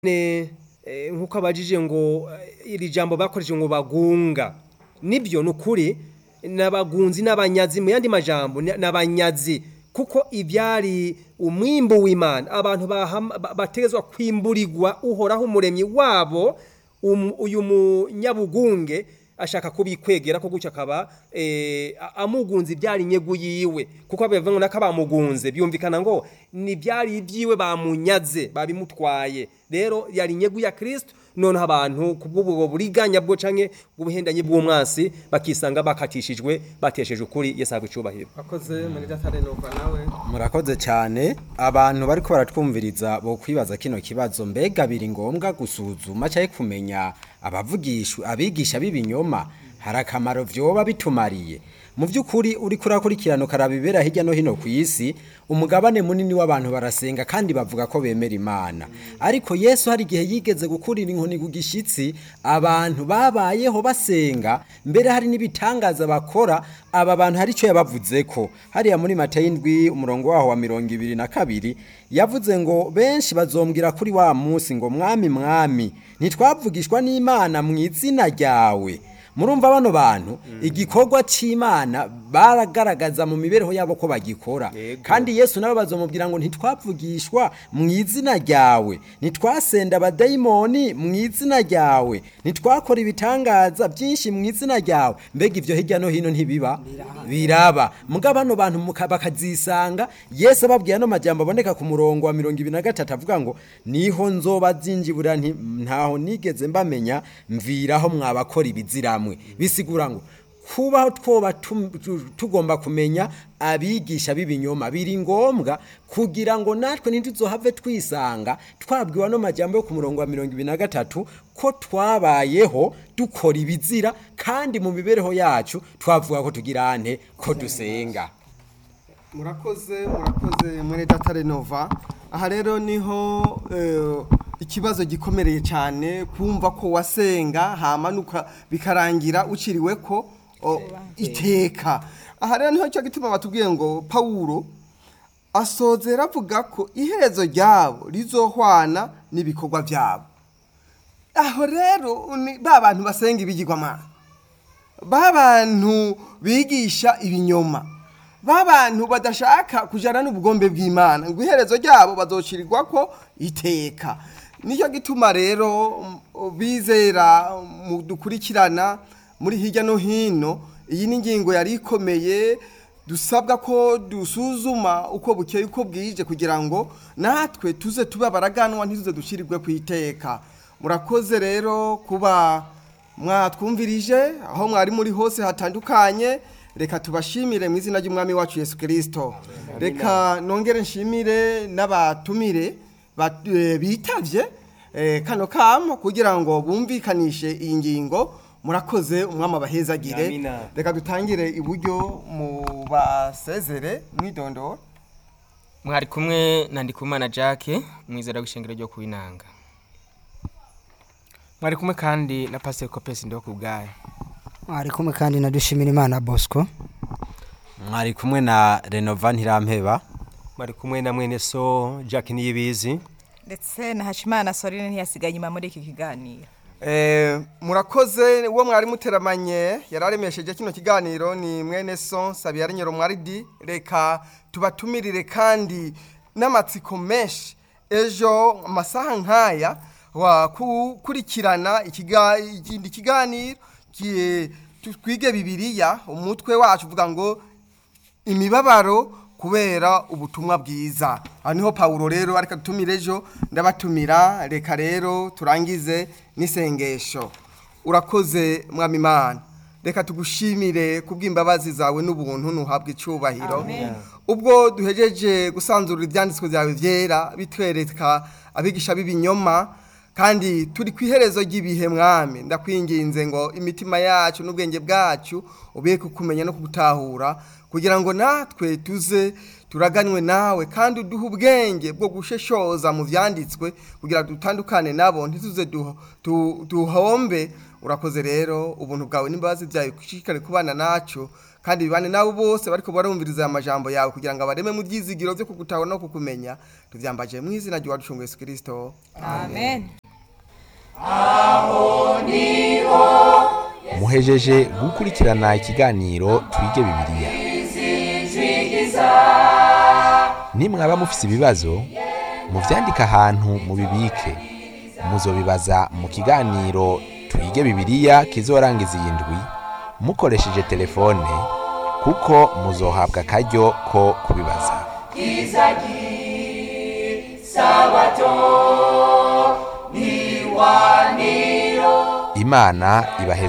ne eh, nk'uko abajije ngo eh, iri jambo bakoresheje ngo bagunga nibyo ni ukuri n'abagunzi n'abanyazi mu yandi majambo ni- n'abanyazi kuko ibyari umwimbu w'imana abantu bahama- ba- bategezwa kwimburirwa uhoraho umuremyi wabo um- uyu munyabugunge ashaka kubikwegera ko gutyo akaba eh, a- amugunze ibyari inyegu yiwe kuko bivuga ngo nako bamugunze byumvikana ngo ni byari ibyiwe bamunyaze babimutwaye rero yari inyegu ya kristo noneho abantu kubw'ubwo buriganya bwo canke bw'ubuhendanyi bw'umwasi bakisanga bakatishijwe batesheje ukuri yesu ahabwa icubahiro akoze muri datare nova nawe murakoze cyane abantu bariko baratwumviriza bo kwibaza kino kibazo mbega biri ngombwa gusuzuma cyangwa kumenya abavugishwa abigisha b'ibinyoma hari akamaro vyoba bitumariye mu by'ukuri uri kurakurikirana ukaraba ibibera hirya no hino ku isi umugabane munini w'abantu barasenga kandi bavuga ko bemera imana ariko yesu hari igihe yigeze gukurira inkoni ku gishyitsi abantu babayeho basenga mbere hari n'ibitangaza bakora aba bantu hari icyo yabavuze ko hariya muri matayo indwi umurongo waho wa mirongo ibiri na kabiri yavuze ngo benshi bazombwira kuri wa munsi ngo mwami mwami ntitwavugishwa n'imana mu izina ryawe murumva bano bantu igikorwa cy'imana baragaragaza mu mibereho yabo ko bagikora Yego. kandi yesu nawe bazomubwira ngo ntitwavugishwa mu izina ryawe ntitwasenda abadayimoni mu izina ryawe ntitwakora ibitangaza byinshi mu izina ryawe mbega ibyo hirya no hino ntibiba biraba muga bano bantu muka- bakazisanga yesu ababwiye ano majambo aboneka ku murongo wa mirongo ibiri na gatatu avuga ngo niho nzoba zinjibura nti ntaho nigeze mbamenya mviraho mwabakora ibiziramwe bisigura ngo kubaho twoba tum- tu- tugomba kumenya abigisha b'ibinyoma biri ngombwa kugira ngo natwe ntituzohave twisanga twabwiwe ano majambo yo ku murongo wa mirongo ibiri na gatatu ko twabayeho dukora ibizira kandi mu mibereho yacu twavuga ko tugira ante ko dusenga murakoze murakoze muri datare nova aha rero niho eh, ikibazo gikomereye cyane kumva ko wasenga hamanuka bikarangira uciriwe ko o, iteka aha rero niho cyo gituma batubwiye ngo pawulo asozera avuga ko iherezo ryabo rizohwana n'ibikorwa byabo aho rero ni ba bantu basenga ibigirwamana ba bantu bigisha ibinyoma ba bantu badashaka kujyana n'ubugombe bw'imana ngo iherezo ryabo bazocirirwa ko iteka nicyo gituma rero mm, bizera mu dukurikirana muri hirya no hino iyi ni ingingo yari ikomeye dusabwa ko dusuzuma uko bukeye uko bwije kugira ngo natwe tuze tuba baraganwa ntituze dushyirirwe ku iteka murakoze rero kuba mwatwumvirije aho mwari muri hose hatandukanye reka tubashimire mu izina ry'umwami wacu yesu kirisito reka nongere nshimire n'abatumire bat- eh, bitavye eh, kano kamo kugira ngo bumvikanishe iyi ngingo murakoze umwami abahezagire Amina. reka dutangire iburyo mu basezere mwidondoro mwari kumwe na ndikumana jacques mwizera w'ishengero ryo kuwinanga mwari kumwe kandi na pasiteri kopesi ndiho ku bwayo ari kumwe kandi na dushimira imana bosco mwari kumwe na renova ntirampeba bari kumwe na mwene so jack niyibizi ndetse na hashimana sorine ntiyasigaye inyuma muri iki kiganiro Eh, murakoze uwo mwari muteramanye yararemesheje kino kiganiro ni mwene so sabiyari nyero mwaridi reka tubatumirire kandi n'amatsiko menshi ejo amasaha nk'aya wakurikirana ikiga- ikindi kiganiro ki- tu- twige bibiliya umutwe wacu uvuga ngo imibabaro kubera ubutumwa bwiza aha niho pawulo rero ariko dutumira ejo ndabatumira reka rero turangize n'isengesho urakoze mwami imana reka tugushimire kubw'imbabazi zawe n'ubuntu ntuhabwe icyubahiro ubwo duhejeje gusanzura ibyanditswe byawe byera bitwereka abigisha b'ibinyoma kandi turi ku iherezo ry'ibihe mwami ndakwinginze ngo imitima yacu n'ubwenge bwacu ubeke kumenya no kugutahura kugira ngo natwe tuze turaganwe nawe kandi uduhe ubwenge bwo gusheshoza mu byanditswe kugira dutandukane nabo ntituze duho- tu- duhombe urakoze rero ubuntu bwawe n'imbabazi byawe ushishikare kubana nacu kandi bibane nabo bose bariko barumviriza aya majambo yawe kugira ngo abareme mu byizigiro byo kugutahura no kukumenya tuvyambaje mu izina ry'uwaducunga Yesu Kristo amen muhejeje gukurikirana ikiganiro twige bibiliya nimwaba mufise ibibazo muvyandike ahantu mubibike muzobibaza mu kiganiro twige bibiliya kizorangiza iyi ndwi mukoresheje telefone kuko muzohabwa akaryo ko kubibaza imana ibaheze